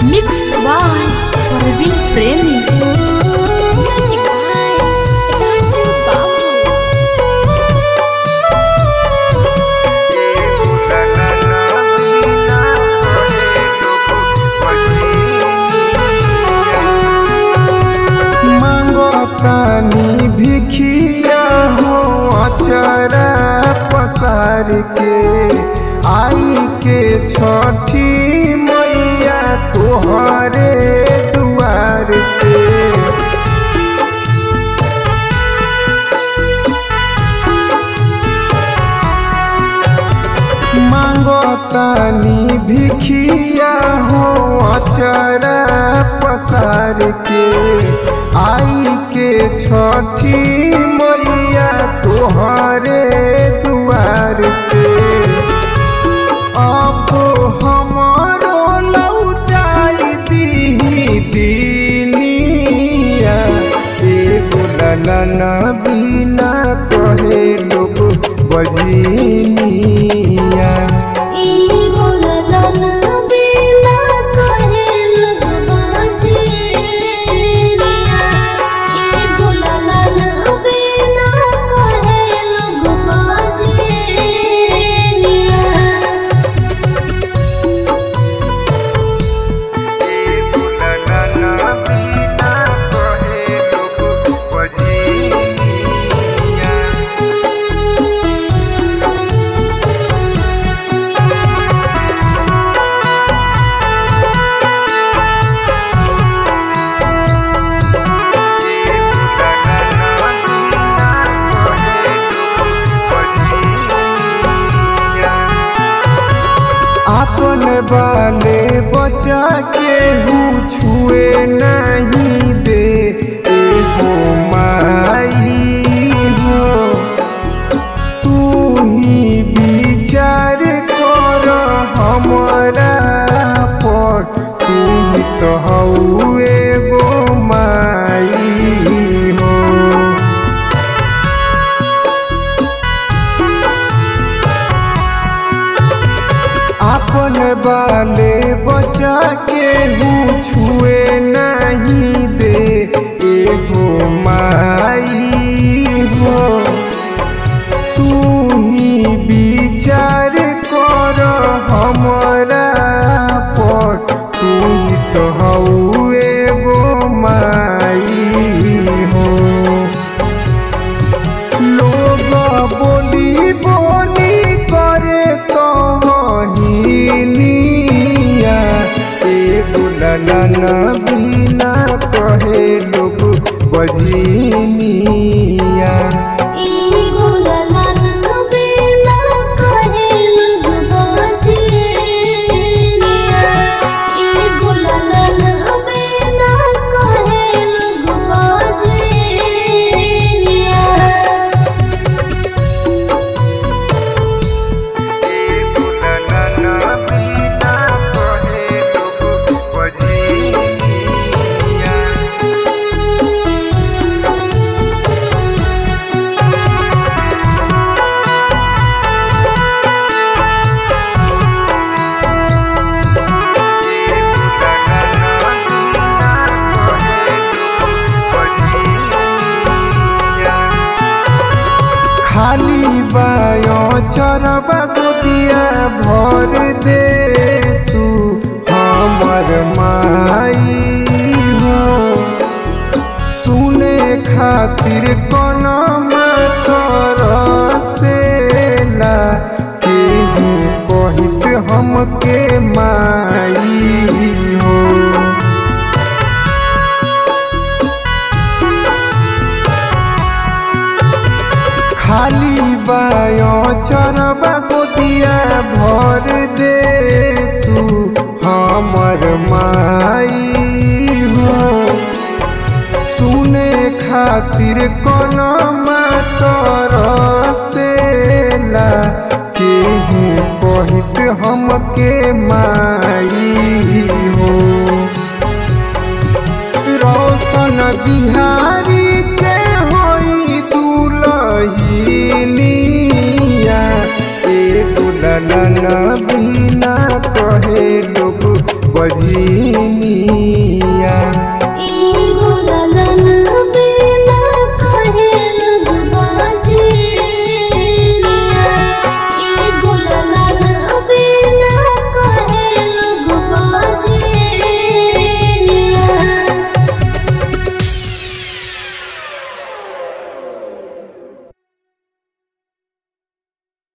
mix by Parveen प्रेमी music by Raju बाबू मांगतानी भिखिया हो अचरा पसार के आई के छठी मैया तोहरे दुआर पे मांगतानी भिखिया हो अचरा पसार के आई के छठी मैया तोहरे दुआर पे अब हमरो लौटाई दीही दीनिया एगो ललना बिना कहे लोग बजीनिया ई बोललन बिना कहे लोग बाजेनिया ई बोललन बिना कहे लोग बाजेनिया एगो ललना बिना कहे लोग बजीनिया अपन बाले बचा के हूँ छुए नहीं दे ए हो माई हो तू ही विचार कर हमरा पर तू ही तो हऊ एगो माई हो अपन बाले बचा के हूँ छुए नहीं दे एगो माई हो तू ही विचार कर हमरा पर तू ही तो हऊ एगो माई हो लोग बोली बोली करे तो हिनिया एगो ललना बिना कहे लोग बजीनिया ई बोललन बिना कहे लोग बाजेनिया ई बोललन बिना कहे लोग बाजेनिया एगो ललना बिना कहे लोग बजीनिया खाली बायो चरबा गोदिया भर दे तू हमर माई हो सुने खातिर कोन मातर सेला केहू कहित हमके माई हो खाली बायो चरबा गोदिया भर दे तू हमर माई हो सुने खातिर कोन मातर सेला केहू कहित हमके माई हो रोशन बिहारी के होई दुलहिनिया ए दुल्हन बिना कहे लोग बजी